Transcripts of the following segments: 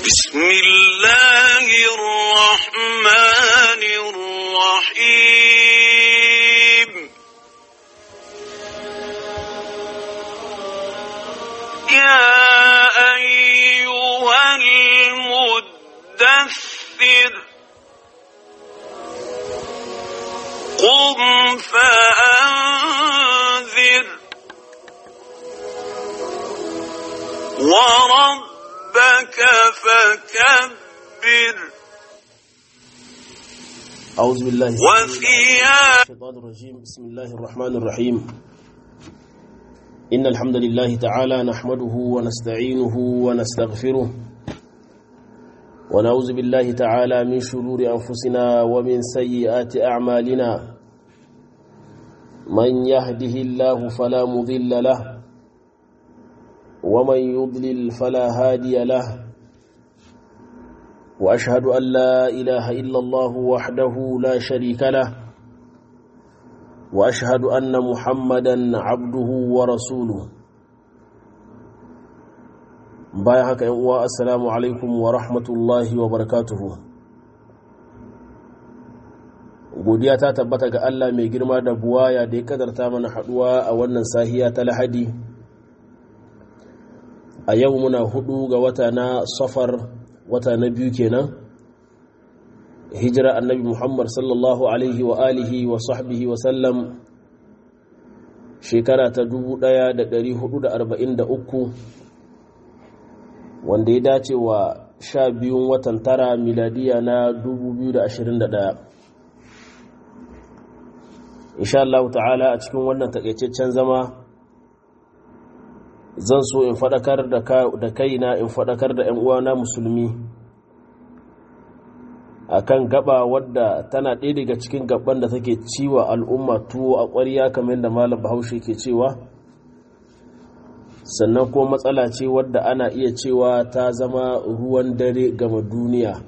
بسم الله الرحمن الرحيم يا أيها المدثر قم فأنذر وربك فكبر أعوذ بالله وثياب الشيطان الرجيم بسم الله الرحمن الرحيم إن الحمد لله تعالى نحمده ونستعينه ونستغفره ونعوذ بالله تعالى من شرور أنفسنا ومن سيئات أعمالنا من يهده الله فلا مضل له ومن يضلل فلا هادي له وأشهد أن لا إله إلا الله وحده لا شريك له وأشهد أن محمدا عبده ورسوله bayan haka yan uwa assalamu alaikum wa rahmatullahi wa barakatuhu godiya ta tabbata ga Allah mai girma da buwaya da ya kadarta mana haduwa a wannan sahiya ta lahadi a yau muna hudu ga wata na safar wata na biyu kenan hijira annabi muhammad sallallahu alaihi wa alihi wa sahbihi wa sallam shekara ta 1443 wanda ya dace wa sha biyun watan tara miladiya na 2021 insha Allah ta'ala a cikin wannan takaitaccen zama zan so in faɗakar da kaina in faɗakar da 'yan uwana musulmi akan gaba wadda tana ɗaya daga cikin gaban da take ciwa al'umma tuwo a ƙwariya kamar da malam bahaushe ke cewa sannan kuma matsala ce wadda ana iya cewa ta zama ruwan dare gama duniya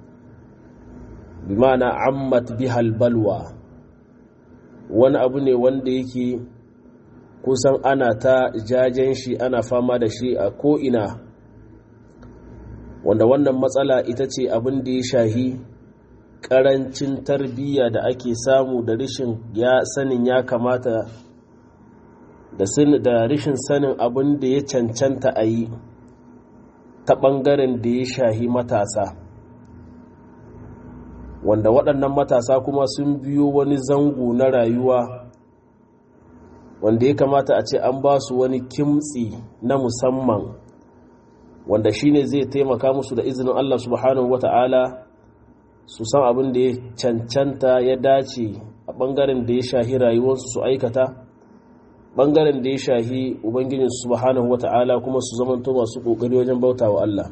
bi ma'ana ammat bihal balwa wani abu ne wanda yake kusan ana ta jajen shi ana fama da shi a ko'ina wanda wannan matsala ita ce abin da ya shahi ƙarancin tarbiyya da ake samu da rashin ya sanin ya kamata da rashin sanin abin da ya cancanta a yi ta ɓangaren da ya shahi matasa wanda waɗannan matasa kuma sun biyo wani zango na rayuwa wanda ya kamata a ce an ba su wani kimtsi na musamman wanda shine zai taimaka musu da izinin Allah subhanahu wata'ala su san abin da ya cancanta ya dace a ɓangaren da ya shahi rayuwarsu su aikata ɓangaren da ya shahi ubangijin subhanahu wata'ala kuma su zamanto masu ƙoƙari wajen bauta wa Allah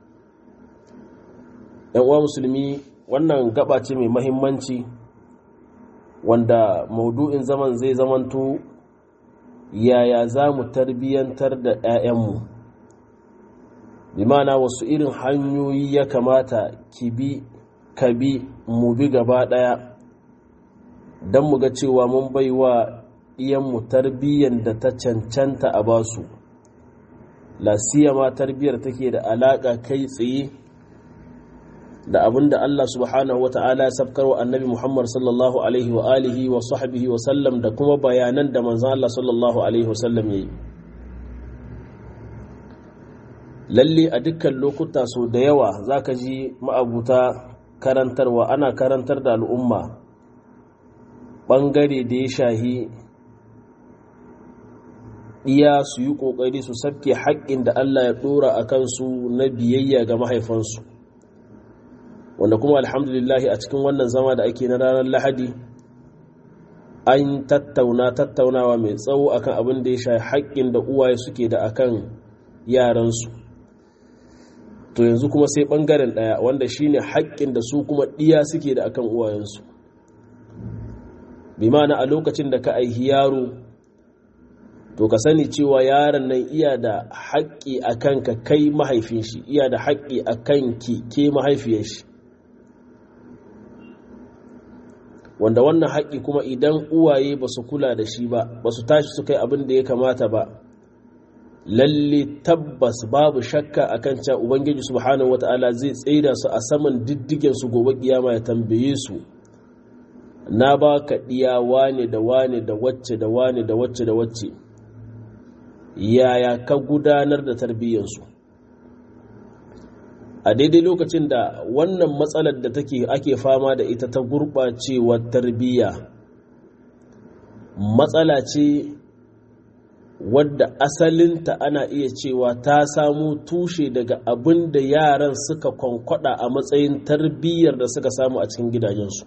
‘yan uwa musulmi wannan gaba ce mai mahimmanci wanda maudu'in zaman zai zamanto yaya za mu tarbiyyantar da 'ya'yanmu bi mana wasu irin hanyoyi ya kamata ki bi ka bi mu bi gaba ɗaya don mu ga cewa mun bai wa iyanmu tarbiyyar da ta cancanta a basu lasiyama tarbiyyar take da alaƙa kai tsaye da abin da Allah subhanahu wata'ala ya sabkar wa annabi Muhammad sallallahu alaihi wa alihi wa sahbihi wa sallam da kuma bayanan da manzon Allah sallallahu alaihi wa sallam yayi lalle a dukkan lokuta so da yawa zaka ji ma'abuta karantarwa ana karantar da al'umma bangare da ya shahi iya su yi kokari su sabke haƙƙin da Allah ya dora a kansu na biyayya ga mahaifansu wanda kuma alhamdulillahi a cikin wannan zama da ake na ranar lahadi an tattauna tattaunawa mai tsawo akan abin da ya sha haƙƙin da uwaye suke da akan yaransu to yanzu kuma sai ɓangaren ɗaya wanda shine haƙƙin da su kuma ɗiya suke da akan uwayensu bi mana a lokacin da ka aihi yaro to ka sani cewa yaron nan iya da haƙƙi a kanka kai mahaifin shi iya da haƙƙi a kanki ke mahaifiyar shi wanda wannan haƙƙi kuma idan uwaye ba su kula da shi ba ba su tashi su kai abin da ya kamata ba lalle tabbas babu shakka akan cewa ubangiji subhanahu wata'ala zai tsaida su a saman diddigen su gobe kiyama ya tambaye su na ba ka diya wane da wane da wacce da wane da wacce da wacce yaya ka gudanar da tarbiyyansu a daidai lokacin da wannan matsalar da take ake fama da ita ta gurɓacewar tarbiyya matsala ce wadda asalinta ana iya cewa ta samu tushe daga abin da yaran suka kwankwada a matsayin tarbiyyar da suka samu a cikin gidajensu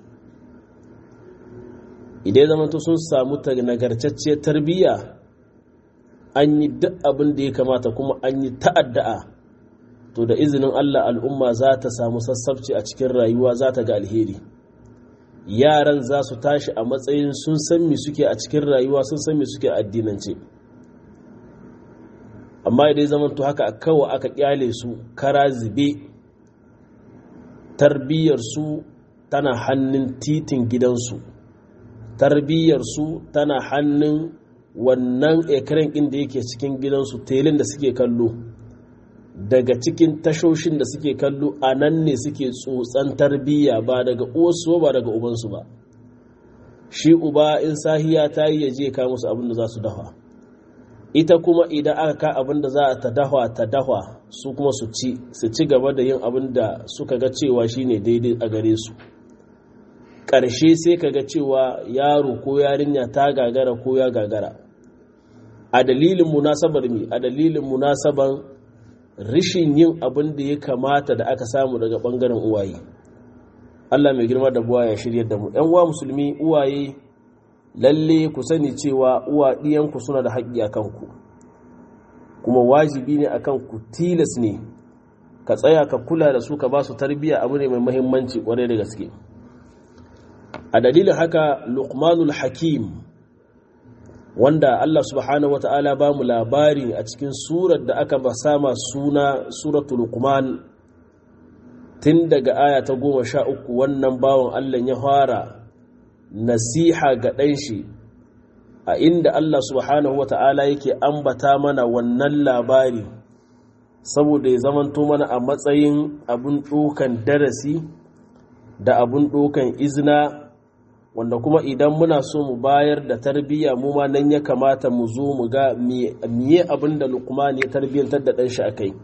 idan zamanta sun samu nagartacciyar tarbiyya an yi duk abin da ya kamata kuma an yi ta'adda'a to da izinin Allah al'umma za ta samu sassabci a cikin rayuwa za ta ga alheri yaran za su tashi a matsayin sun san mi suke a cikin rayuwa sun san mi suke a addinance amma idan zaman to haka kawai aka kyale su kara zube tarbiyyarsu tana hannun titin gidansu tarbiyyarsu tana hannun wannan ekiran inda yake cikin gidansu telin da suke kallo daga cikin tashoshin da suke kallo a nan ne suke tsotsan tarbiyya ba daga uwarsu ba daga ubansu ba shi uba in sahiya ta yi yaje ka musu abin da za su dafa ita kuma idan aka ka abin da za a ta dafa ta dafa su kuma su ci su ci gaba da yin abin da suka ga cewa shine daidai a gare su ƙarshe sai ka ga cewa yaro ko yarinya ta gagara ko ya gagara a dalilin munasabar mi a dalilin munasaban rishin yin abin da ya kamata da aka samu daga ɓangaren uwaye Allah mai girma da buwa ya shirya da mu ‘yan uwa musulmi uwaye lalle ku sani cewa uwa ɗiyanku suna da haƙƙi a kanku kuma wajibi ne a kanku tilas ne ka tsaya ka kula da su ka ba su tarbiyya abu ne mai mahimmanci ƙwarai da gaske a dalilin haka luqmanul hakim wanda Allah subhanahu wata'ala ba mu labari a cikin surar da aka ba sama suna suratul luqman tun daga aya ta goma sha uku wannan bawan Allah ya fara nasiha ga ɗanshi a inda Allah subhanahu wata'ala yake ambata mana wannan labari saboda ya zamanto mana a matsayin abun ɗokan darasi da abun ɗokan izina wanda kuma idan muna so mu bayar da tarbiyya mu ma nan ya kamata mu zo mu ga miye abin da lukman ya tarbiyyantar da ɗanshi a kai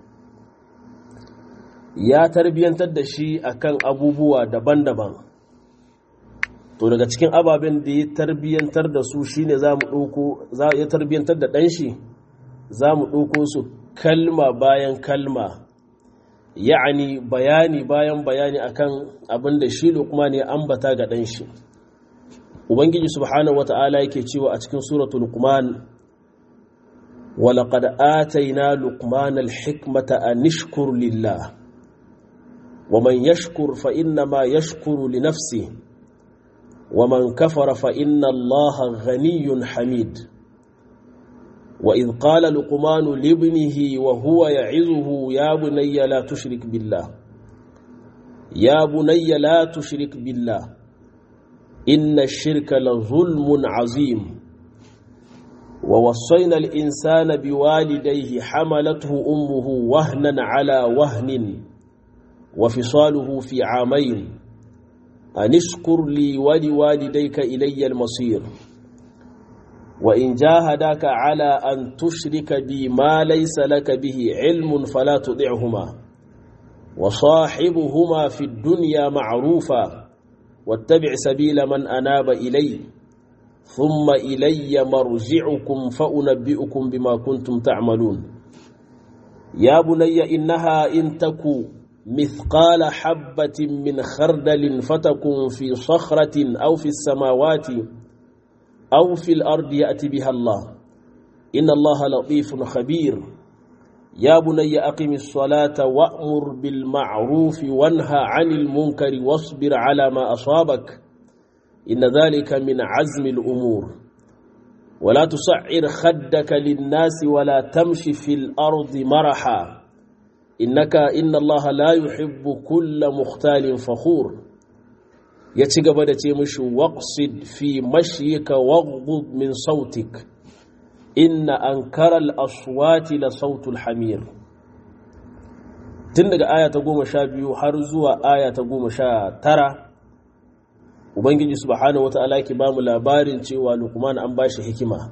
ya tarbiyyantar da shi akan abubuwa daban-daban to daga cikin ababen da ya tarbiyyantar da su shine za mu ɗauko ya tarbiyyantar da ɗanshi za mu ɗauko su kalma bayan kalma ya'ani bayani bayan bayani akan abin da shi lukman ya ambata ga ɗanshi ubangiji subhanahu wata'ala yake cewa a cikin suratul luqman walaqad atayna luqmana alhikmata an ishkur lillah waman yashkur fa inna ma yashkuru li nafsihi waman kafara fa inna allaha ghaniyyun hamid وإذ قال لقمان لابنه وهو يعظه يا بني لا تشرك بالله يا بني لا تشرك بالله إن الشرك لظلم عظيم ووصينا الإنسان بوالديه حملته أمه وهنا على وهن وفصاله في عامين أن اشكر لي ولوالديك إلي المصير وإن جاهداك على أن تشرك بي ما ليس لك به علم فلا تطعهما وصاحبهما في الدنيا معروفا واتبع سبيل من أناب إلي ثم إلي مرجعكم فأنبئكم بما كنتم تعملون يا بني إنها إن تكو مثقال حبة من خردل فتكن في صخرة أو في السماوات أو في الأرض يأتي بها الله إن الله لطيف خبير يا بني أقم الصلاة وأمر بالمعروف وانهى عن المنكر واصبر على ما أصابك إن ذلك من عزم الأمور ولا تصعر خدك للناس ولا تمشي في الأرض مرحا إنك إن الله لا يحب كل مختال فخور يتقبل تيمش واقصد في مشيك واغضض من صوتك inna ankara al-aswati la sautul hamir tun daga aya ta goma sha biyu har zuwa aya ta goma sha tara ubangiji subhanahu wata'ala ke ba mu labarin cewa lukman an ba shi hikima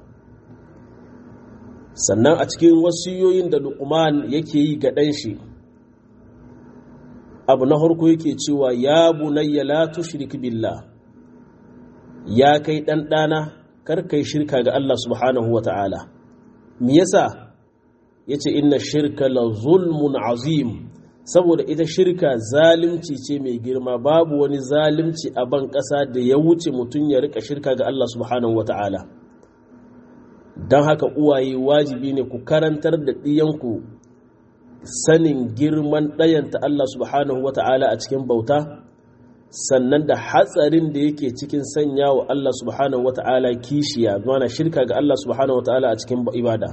sannan a cikin wasiyoyin da lukman yake yi ga ɗan shi abu na harko yake cewa ya bunayya la tushrik billah ya kai ɗan ɗana kar kai shirka ga Allah subhanahu wata'ala me yasa yace inna shirka la zulmun azim saboda ita shirka zalimci ce mai girma babu wani zalimci a ban ƙasa da ya wuce mutum ya rika shirka ga Allah subhanahu wa ta'ala don haka uwaye wajibi ne ku karantar da ɗiyanku sanin girman ɗayanta Allah subhanahu wa ta'ala a cikin bauta sannan da hatsarin da yake cikin sanya wa Allah subhanahu wa ta'ala kishiya mana shirka ga Allah subhanahu wa ta'ala a cikin ibada.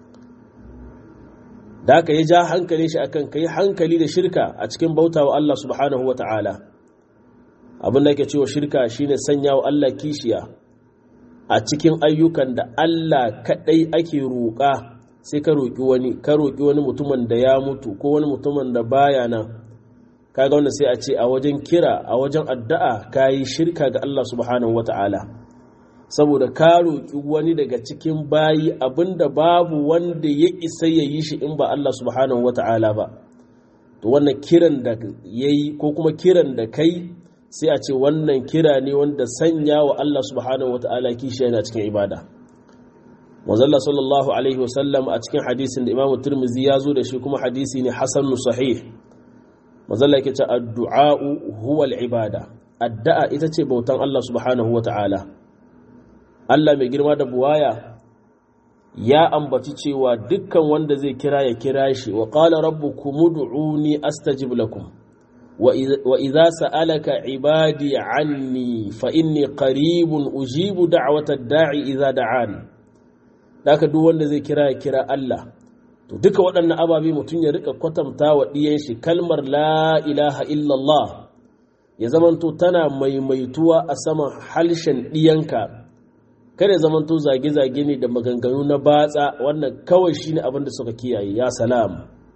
da aka yi ja hankali shi akan kai hankali da shirka a cikin bauta wa Allah subhanahu wa ta'ala abin da ke cewa shirka shine sanya wa Allah kishiya a cikin ayyukan da Allah kaɗai ake roƙa sai ka roƙi wani ka roƙi wani mutumin da ya mutu ko wani mutumin da baya nan kaga wanda sai a ce a wajen kira a wajen addu'a ka yi shirka ga Allah subhanahu wa ta'ala saboda ka roƙi wani daga cikin bayi abinda babu wanda ya isa ya yi shi in ba Allah subhanahu wa ta'ala ba to wannan kiran da ya yi ko kuma kiran da kai sai a ce wannan kira ne wanda sanya wa Allah subhanahu wa ta'ala kishi yana cikin ibada wazalla sallallahu alaihi wasallam a cikin hadisin da imamu turmizi ya zo da shi kuma hadisi ne hasanu sahih mazalla yake ce addu'a'u huwa al-ibada addu'a ita ce bautan Allah subhanahu wa ta'ala Allah mai girma da buwaya ya ambaci cewa dukkan wanda zai kira ya kira shi wa qala rabbukum ud'uni astajib lakum wa idza sa'alaka ibadi anni fa inni qaribun ujibu da'wata da'i idza da'an daka duk wanda zai kira ya kira Allah to duka waɗannan ababe mutum ya rika kwatanta wa ɗiyan shi kalmar la ilaha illallah ya zamanto tana maimaituwa a saman halshen ɗiyanka kada ya zamanto zage-zage ne da maganganu na batsa wannan kawai shi ne abinda suka kiyaye ya salam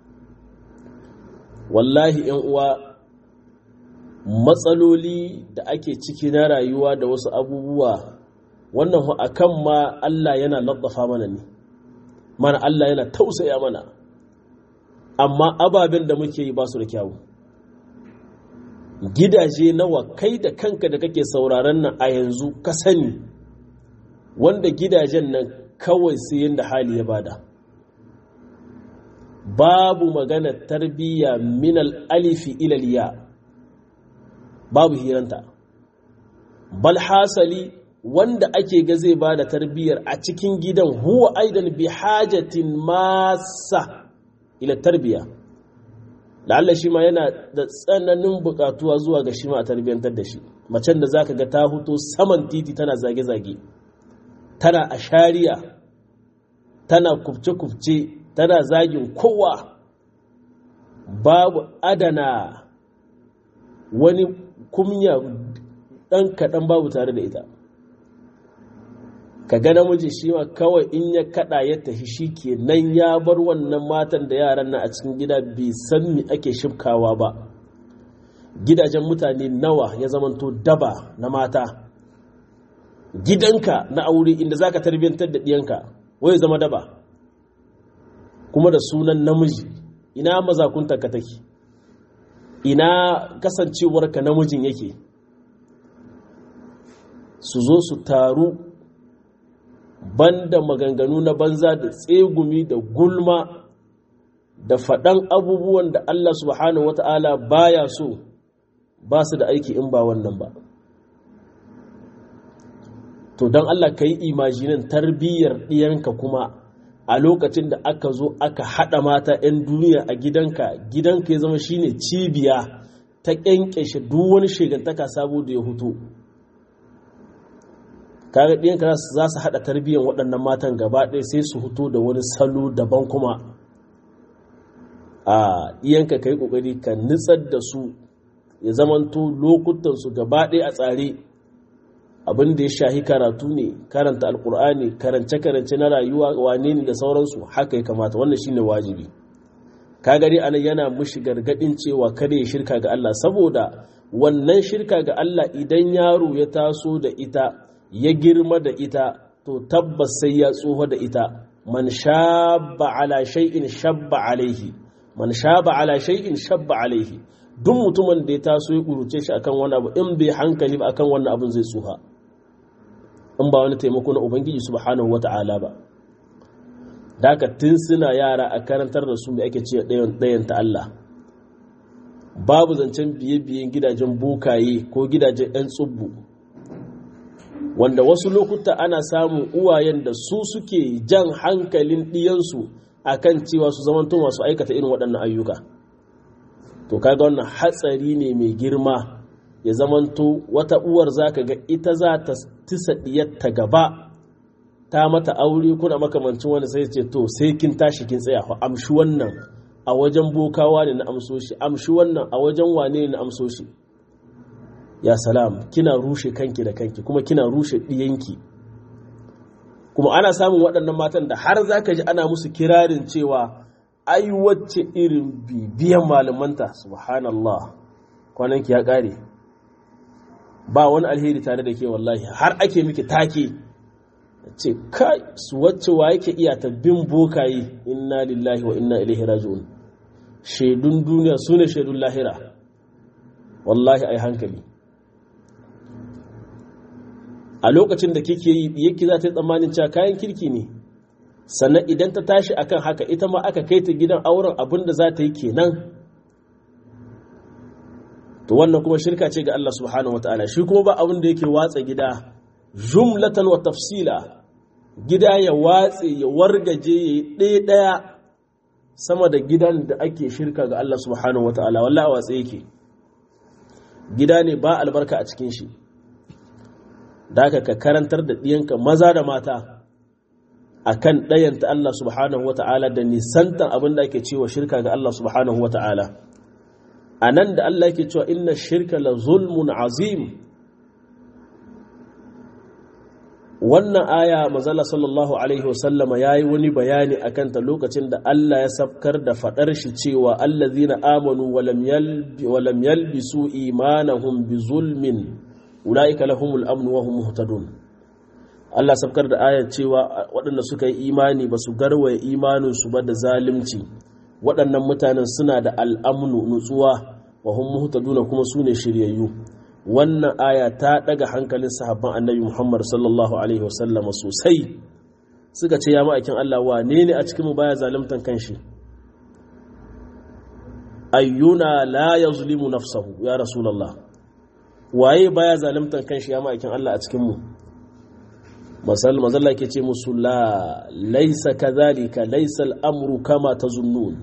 wallahi yan uwa matsaloli da ake ciki na rayuwa da wasu abubuwa wannan a kan ma Allah yana laddafa mana ne mana Allah yana tausaya mana amma ababen da muke yi ba su da kyawu gidaje nawa kai da kanka da kake sauraron nan a yanzu ka sani wanda gidajen nan kawai sai yadda hali ya bada babu magana tarbiyya minal alifi ilaliya babu hiranta bal hasali wanda ake ga zai bada tarbiyyar a cikin gidan huwa aidan bi hajatin masa ila tarbiya la'alla shi ma yana da tsananin bukatuwa zuwa ga shi ma a tarbiyyantar da shi macen da zaka ga ta huto saman titi tana zage-zage tana a shari'a tana kubce-kubce tana zagin kowa babu adana wani kumya ɗan kaɗan babu tare da ita ka ga namiji shi ma kawai in ya kaɗa ya tafi shi ke nan ya bar wannan matan da yaran nan a cikin gida bai san me ake shifkawa ba gidajen mutane nawa ya zamanto daba na mata gidanka na aure inda zaka tarbiyantar da ɗiyanka wai zama daba kuma da sunan namiji ina mazakunta ka take ina kasancewarka namijin yake su zo su taru banda maganganu na banza da tsegumi da gulma da faɗan abubuwan da Allah subhanahu wata'ala baya so ba su da aiki in ba wannan ba to don Allah ka yi imajinin tarbiyyar ɗiyanka kuma a lokacin da aka zo aka haɗa mata 'yan duniya a gidanka gidanka ya zama shine cibiya ta ƙyanƙyashe duk wani shegantaka sabo da ya hutu kaga ɗiyanka za su haɗa tarbiyyar waɗannan matan gaba ɗaya sai su hutu da wani salo daban kuma a ɗiyanka ka yi ƙoƙari ka nitsar da su ya zamanto lokutansu gaba ɗaya a tsare abin da ya shahi karatu ne karanta alkur'ani karance-karance na rayuwa wane ne da sauransu haka ya kamata wannan shine wajibi ka gari ana yana mushi gargadin cewa kada ya shirka ga Allah saboda wannan shirka ga Allah idan yaro ya taso da ita ya girma da ita to tabbas sai ya tsoho da ita man shabba ala shay'in shabba alaihi man shaba ala shay'in shabba alaihi duk mutumin da ya taso ya kuruce shi akan wani abu in bai hankali ba akan wannan abun zai tsuha in ba wani taimako na ubangiji subhanahu wata'ala ba daga tun suna yara a karantar da su mai ake ce ɗayan ta Allah babu zancen biye-biyen gidajen bukaye ko gidajen 'yan tsubbu wanda wasu lokuta ana samun uwayen da su suke jan hankalin ɗiyansu a kan cewa su zamanto masu aikata irin waɗannan ayyuka to kaga wannan hatsari ne mai girma ya zamanto wata uwar za ka ga ita za ta tisa ɗiyarta gaba ta mata aure kuna makamancin wani sai ce to sai kin tashi kin tsaya fa amshi wannan a wajen bokawa ne na amso shi amshi wannan a wajen wane ne na amso shi ya salam kina rushe kanki da kanki kuma kina rushe ɗiyanki kuma ana samun waɗannan matan da har za ka ji ana musu kirarin cewa ai wacce irin bibiyan malamanta subhanallah kwananki ya ƙare ba wani alheri tare da ke wallahi har ake miki take ce kai su wacce wa yake iya tabbin bokaye inna lillahi wa inna ilaihi raji'un shaidun duniya su ne shaidun lahira wallahi ai hankali a lokacin da kike yi yake za ta yi tsammanin cewa kayan kirki ne sannan idan ta tashi akan haka ita ma aka kai ta gidan auren abin da za ta yi kenan to wannan kuma shirka ce ga Allah subhanahu wataala shi kuma ba abin da yake watsa gida jumlatan wa tafsila gida ya watse ya wargaje ya yi ɗaya ɗaya sama da gidan da ake shirka ga Allah subhanahu wataala wallahi a watse yake gida ne ba albarka a cikin shi da ka karantar da ɗiyanka maza da mata a kan ɗayanta Allah subhanahu wa ta'ala da nisantar abin da ake cewa shirka ga Allah subhanahu wa ta'ala a nan da Allah ke cewa inna shirka la zulmun azim wannan aya mazala sallallahu alaihi wasallama ya yi wani bayani a kanta lokacin da Allah ya sabkar da faɗar shi cewa allazina amanu walam yalbisu imanahum bi zulmin ula'ika lahumul amnu wa hum muhtadun Allah sabkar da ayar cewa waɗanda suka yi imani ba su garwaye imanin su ba da zalunci waɗannan mutanen suna da al'amnu nutsuwa wa hum muhtadun kuma su ne shiryayyu wannan aya ta daga hankalin sahabban annabi Muhammad sallallahu alaihi wasallam sosai suka ce ya ma'aikin Allah wane ne a cikin mu baya zaluntan kanshi ayyuna la yazlimu nafsahu ya rasulullah waye baya zalimtan kanshi ya ma'aikin Allah a cikin mu masal mazalla ke ce musu la laisa kadhalika laisa al'amru kama tazunnun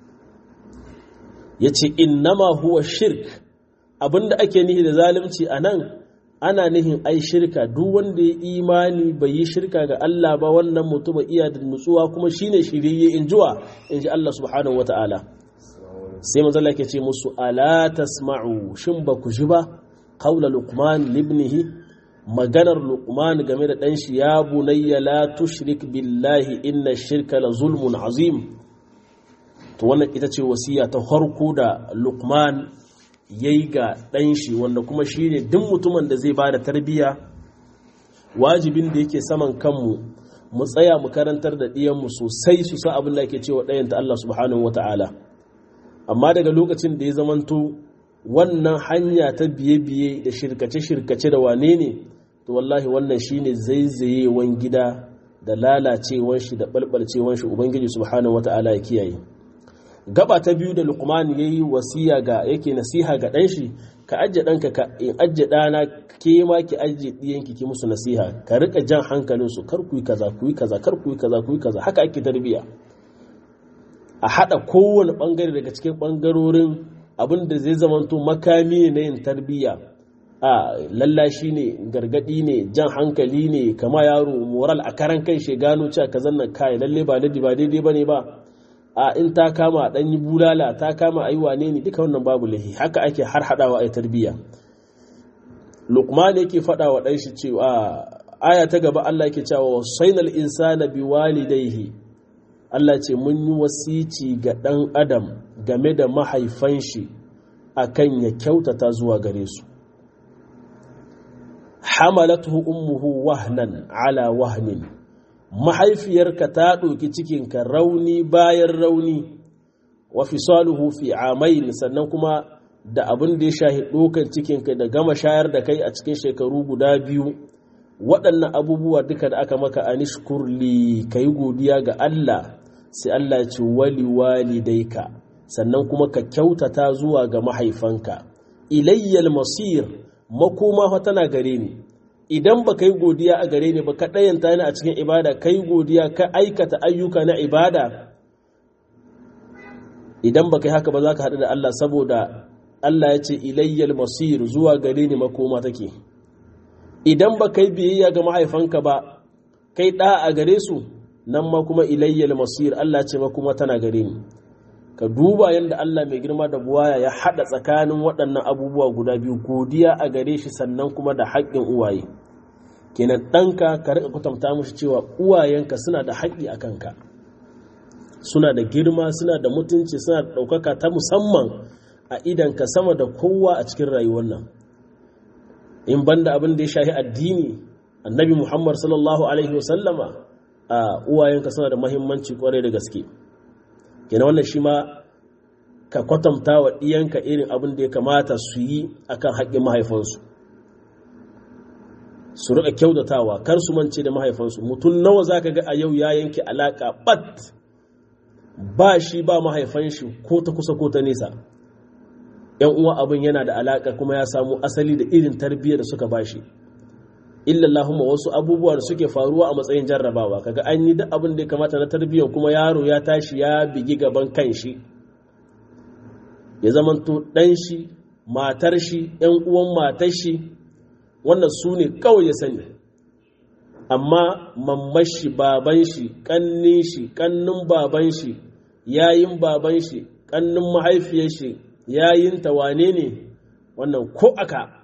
yace innama huwa shirk abinda ake nihi da zalunci anan ana nihin ai shirka duk wanda ya imani bai yi shirka ga Allah ba wannan mutum iya da nutsuwa kuma shine shiriye injuwa inji Allah subhanahu wataala sai mazalla ke ce musu ala tasma'u shin ba ku ji ba qawla luqman libnihi maganar luqman game da dan shi ya bunayya la tushrik billahi inna shirka la zulmun azim to wannan ita ce wasiya ta farko da luqman yayi ga dan shi wanda kuma shine duk mutumin da zai bada tarbiyya wajibin da yake saman kanmu mu tsaya mu karantar da ɗiyanmu sosai su sa abin da yake cewa ɗayan ta Allah subhanahu wataala amma daga lokacin da ya zamanto wannan hanya ta biye-biye da shirkace-shirkace da wane ne to wallahi wannan shine zaizayewan gida da lalacewan shi da balbalcewan shi ubangiji subhanahu wata'ala ya kiyaye gaba ta biyu da luqman yayi wasiya ga yake nasiha ga dan shi ka ajje danka ka in ajje dana ke ma ki ajje diyanki ki musu nasiha ka rika jan hankalin su kar ku yi kaza ku yi kaza kar ku yi kaza ku yi kaza haka ake tarbiya a haɗa kowane ɓangare daga cikin ɓangarorin abin da zai zamanto makami ne na yin tarbiyya a lallashi ne gargaɗi ne jan hankali ne kama yaro moral a karan kai shi gano cewa ka zannan kai lalle ba daidai ba daidai ba ne ba a in ta kama ɗan yi bulala ta kama ayi wane ne duka wannan babu lahi haka ake har haɗawa a tarbiyya luqman yake faɗa wa ɗan shi cewa aya ta gaba Allah yake cewa wasainal insana biwalidayhi Allah ce mun yi wasici ga ɗan adam game da mahaifan shi akan ya kyautata zuwa gare su hamalatuhu ummuhu wahnan ala wahnin mahaifiyarka ta ɗauki cikinka rauni bayan rauni wa fisaluhu fi amain sannan kuma da abin da ya shahi ɗaukar cikinka da gama shayar da kai a cikin shekaru guda biyu waɗannan abubuwa duka da aka maka anishkurli ka yi godiya ga Allah sai Allah ya ce wali walidaika sannan kuma ka kyautata zuwa ga mahaifanka ilayyal masir makoma fa tana gare ni idan ba ka yi godiya a gare ni ba ka ɗayanta ni a cikin ibada ka yi godiya ka aikata ayyuka na ibada idan ba ka yi haka ba za ka haɗu da Allah saboda Allah ya ce ilayyal masir zuwa gare ni makoma take idan ba kai biyayya ga mahaifanka ba kai ɗa a gare su nan ma kuma ilayyal masir Allah ce makoma tana gare ni ka duba yadda Allah mai girma da buwaya ya haɗa tsakanin waɗannan abubuwa guda biyu godiya a gare shi sannan kuma da haƙƙin uwaye kenan ɗanka ka riƙa kwatanta mushi cewa uwayenka suna da haƙƙi a kanka suna da girma suna da mutunci suna da ɗaukaka ta musamman a idanka sama da kowa a cikin rayuwar nan in banda abin da ya shahi addini annabi muhammad sallallahu alaihi wasallama a uwayenka suna da mahimmanci kwarai da gaske kenan wannan shi ma ka kwatanta wa ɗiyanka irin abin da ya kamata su yi akan haƙƙin mahaifansu su riƙa kyautatawa kar su mance da mahaifansu mutum nawa za ka ga a yau ya yanke alaƙa bat ba shi ba mahaifan shi ko ta kusa ko ta nesa yan uwa abin yana da alaƙa kuma ya samu asali da irin tarbiyyar da suka bashi illallahumma wasu abubuwa da suke faruwa a matsayin jarrabawa kaga an yi duk abin da ya kamata na tarbiyyar kuma yaro ya tashi ya bigi gaban kanshi ya zamanto ɗan shi matar shi ‘yan uwan matar shi wannan su ne kawai ya sani amma mamman shi baban shi ƙannin shi ƙannin baban shi yayin baban shi ƙannin mahaifiyar shi yayin wane ne wannan ko aka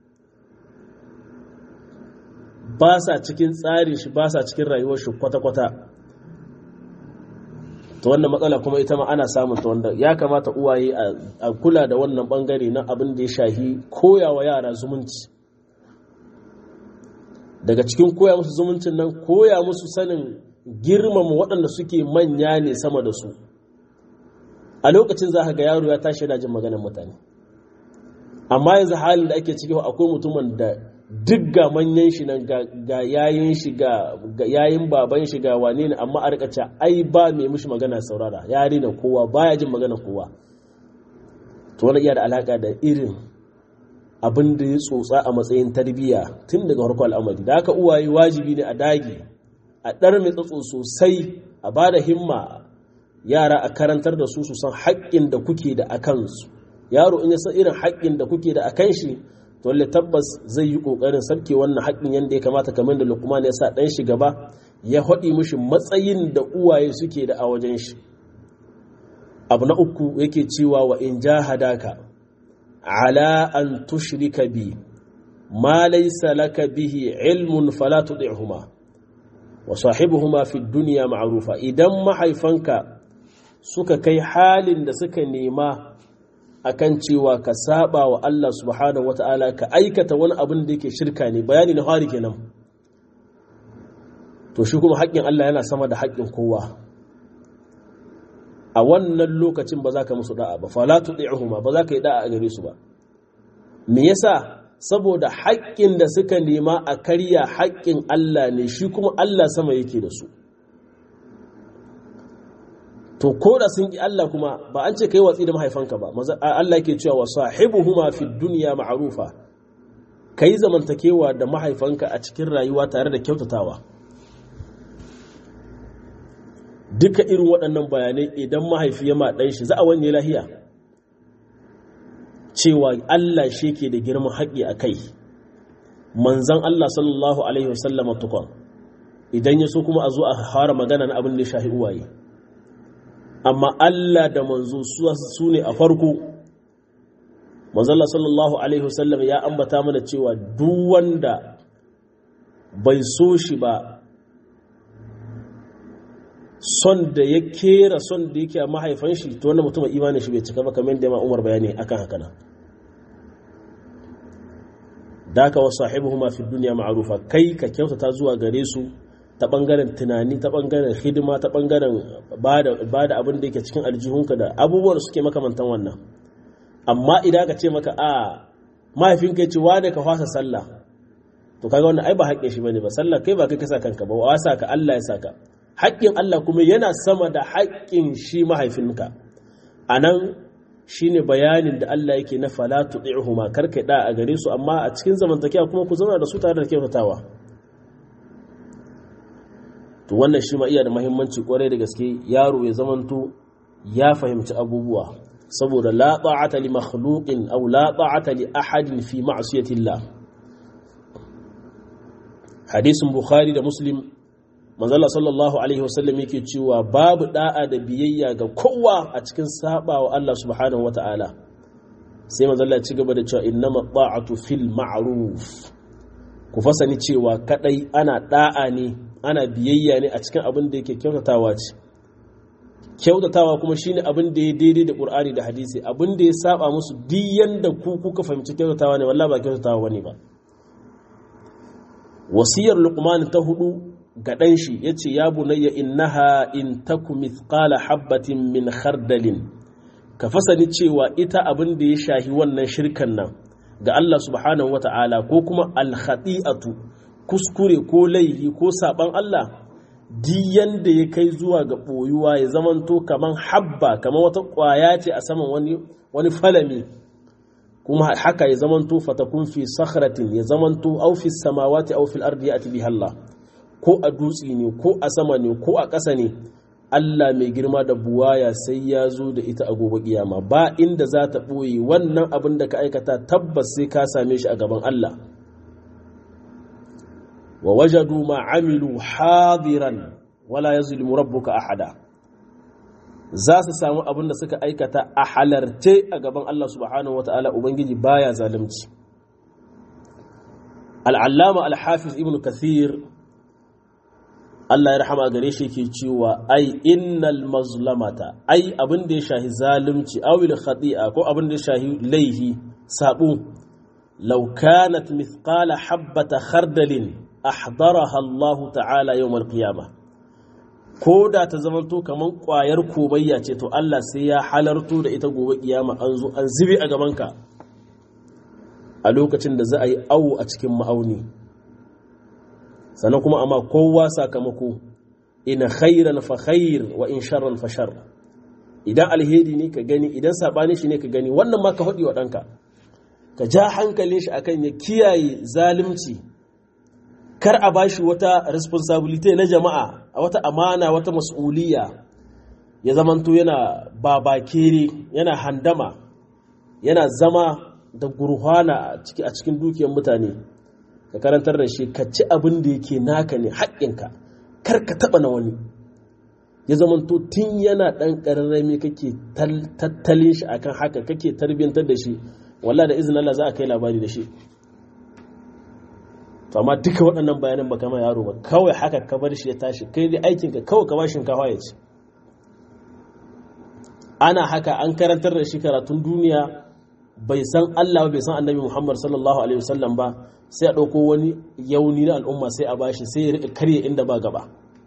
ba sa cikin tsarin shi ba sa cikin rayuwar shi kwata-kwata ta wannan matsala kuma ita ma ana samun ta wanda ya kamata uwaye a kula da wannan bangare na abin da ya shahi koyawa yara zumunci daga cikin koya musu zumuncin nan koya musu sanin girmama waɗanda suke manya ne sama da su a lokacin za ka ga yaro ya tashi yana jin maganar mutane amma yanzu halin da ake ciki akwai mutumin da duk ga manyan shi nan ga yayin shi ga yayin baban shi ga wane ne amma a rika ce ai ba mai mushi magana saurara ya rena kowa baya jin magana kowa to wani iya da alaka da irin abin da ya tsotsa a matsayin tarbiyya tun daga farko al'amari da haka uwaye wajibi ne a dage a ɗar mai tsatso sosai a ba da himma yara a karantar da su su san haƙƙin da kuke da a kansu yaro in ya san irin haƙƙin da kuke da a kan shi to lalle tabbas zai yi ƙoƙarin sarke wannan haƙƙin yadda ya kamata kamar da lukman ya sa ɗan shi gaba ya haɗi mushi matsayin da uwaye suke da a wajen shi abu na uku yake cewa wa in jahadaka ala an tushrika bi ma laysa laka bihi ilmun fala tudihuma wa sahibuhuma fi dunya ma'rufa idan mahaifanka suka kai halin da suka nema akan cewa ka saba wa Allah subhanahu wata'ala ka aikata wani abin da yake shirka ne bayani na hari kenan to shi kuma haƙƙin Allah yana sama da haƙƙin kowa a wannan lokacin ba za ka musu da'a ba fala tudi'uhuma ba za ka yi da'a a gare su ba me yasa saboda haƙƙin da suka nema a karya haƙƙin Allah ne shi kuma Allah sama yake da su to ko da sun ƙi Allah kuma ba an ce kai watsi da mahaifanka ba Allah yake cewa wa sahibuhuma fi dunya ma'rufa kai zamantakewa da mahaifanka a cikin rayuwa tare da kyautatawa duka irin waɗannan bayanai idan mahaifi ya maɗan shi za a wanye lahiya cewa Allah shi ke da girman haƙƙi a kai manzan Allah sallallahu alaihi wasallama tukon idan ya so kuma a zo a fara magana na abin da ya shahi uwaye amma Allah da manzo su ne a farko manzala sallallahu alaihi wasallam ya ambata mana cewa duk wanda bai so shi ba son da ya kera son da yake a mahaifan shi to wannan mutum imanin shi bai cika ba kamar da ma Umar bayani akan haka nan daka wa sahibuhuma fi dunya ma'rufa kai ka kyautata zuwa gare su ta bangaren tunani ta bangaren hidima ta bangaren bada abin da yake cikin aljihunka da abubuwan suke makamantan wannan amma idan ka ce maka a mahaifinka ya ce wane ka fasa sallah to kaga wannan ai ba haƙƙin shi bane ba sallah kai ba kai ka sa kanka ba wa sa ka Allah ya saka haƙƙin Allah kuma yana sama da haƙƙin shi mahaifinka anan shine bayanin da Allah yake na fala tu'ihuma karka da a gare su amma a cikin zamantakewa kuma ku zauna da su tare da kyautatawa to wannan shi ma iya da muhimmanci kwarai da gaske yaro ya zamanto ya fahimci abubuwa saboda la ta'ata li makhluqin aw la ta'ata li ahadin fi ma'siyati Allah hadisin bukhari da muslim manzala sallallahu alaihi wasallam yake cewa babu da'a da biyayya ga kowa a cikin sabawa Allah subhanahu wata'ala sai manzala ya ci gaba da cewa innama ta'atu fil ma'ruf ku fasani cewa kadai ana da'a ne ana biyayya ne a cikin abin da yake kyautatawa ce kyautatawa kuma shine abin da ya daidai da Qur'ani da hadisi abin da ya saba musu duk yanda ku kuka fahimci kyautatawa ne wallahi ba kyautatawa bane ba wasiyar luqman ta hudu ga dan shi yace ya bunayya innaha in taku mithqala habatin min khardalin ka fasani cewa ita abin da ya shahi wannan shirkan nan ga Allah subhanahu wata'ala ko kuma al-khati'atu kuskure ko laihi ko saban Allah diyan da ya kai zuwa ga ɓoyuwa ya zamanto kaman habba kaman wata ƙwaya ce a saman wani wani falami kuma haka ya zamanto fatakun fi sakhratin ya zamanto aw fi samawati aw fil ardi ya'ti biha Allah ko a dutse ne ko a sama ne ko a ƙasa ne Allah mai girma da buwaya sai ya zo da ita a gobe kiyama ba inda za ta ɓoye wannan abin da ka aikata tabbas sai ka same shi a gaban Allah wa wajadu ma amilu hadiran wala yazlimu rabbuka ahada za su samu abin da suka aikata a halarce a gaban Allah subhanahu wataala ubangiji baya zalunci al'allama al-hafiz ibn kathir Allah ya rahama gare shi ke cewa ai innal mazlamata ai abin da ya shahi zalunci awil khati'a ko abin da ya shahi laihi sabo law kanat mithqala habata khardalin ahdaraha Allah ta'ala yawmal qiyamah ko da ta zamanto kaman kwayar komayya ce to Allah sai ya halarto da ita gobe kiyama an zo an zibi a gabanka a lokacin da za a yi awo a cikin ma'auni sannan kuma amma kowa sakamako ina khairan fa khair wa in sharran fa shar idan alheri ne ka gani idan sabani shi ne ka gani wannan ma ka hudi wa ɗanka ka ja hankalin shi akan ya kiyaye zalunci kar a bashi wata responsibility na jama'a a wata amana wata mas'uliya ya zamanto yana babakere yana handama yana zama da gurhana a cikin dukiyar mutane ka karantar da shi ka ci abin da yake naka ne haƙƙinka kar ka taɓa na wani ya zamanto tun yana ɗan ƙararrami kake tattalin shi akan haka kake tarbiyyantar da shi wallah da izinin Allah za a kai labari da shi to amma duka waɗannan bayanan ba kama yaro ba kawai haka ka bar shi ya tashi kai dai aikinka kawai ka ba shinkafa ya ci ana haka an karantar da shi karatun duniya bai san Allah bai san annabi Muhammad sallallahu alaihi wasallam ba sai a ɗauko wani yauni na al'umma sai a bashi sai ya riƙa karye inda ba gaba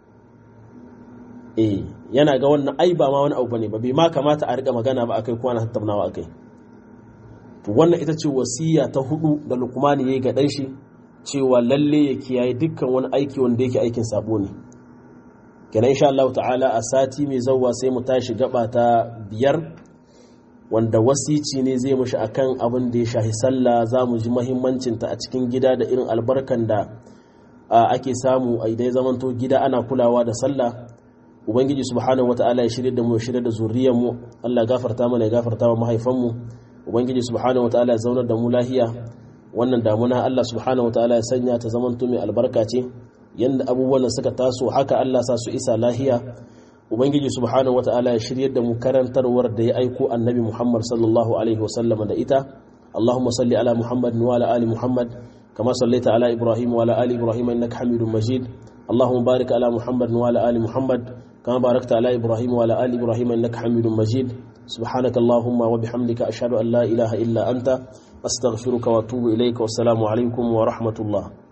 eh yana ga wannan ai ba ma wani abu bane ba bai ma kamata a riƙa magana ba akai ko ana tattaunawa akai to wannan ita ce wasiya ta hudu da Luqman yayi ga dan shi cewa lalle ya kiyaye dukkan wani aiki wanda yake aikin sabo ne kenan insha Allah ta'ala a sati mai zawwa sai mu tashi gaba ta biyar wanda wasici ne zai mushi akan abin da ya shahi sallah za mu ji mahimmancinta a cikin gida da irin albarkan da ake samu a idan zamanto gida ana kulawa da sallah ubangiji subhanahu wata'ala ya shirya da mu ya shirya da zuriyar mu Allah ya gafarta mana ya gafarta wa mahaifan mu ubangiji subhanahu wata'ala ya zaunar da mu lahiya wannan damuna Allah subhanahu wata'ala ya sanya ta zamanto mai albarka ce yanda abubuwan da suka taso haka Allah sa su isa lahiya ubangiji subhanahu wata'ala ya shiryar da mu karantarwar da ya aiko annabi muhammad sallallahu alaihi wasallam da ita اللهم صل على محمد وعلى آل محمد كما صليت على إبراهيم وعلى آل إبراهيم إنك حميد مجيد اللهم بارك على محمد وعلى آل محمد كما باركت على إبراهيم وعلى آل إبراهيم إنك حميد مجيد سبحانك اللهم وبحمدك أشهد أن لا إله إلا أنت أستغفرك وأتوب إليك والسلام عليكم ورحمة الله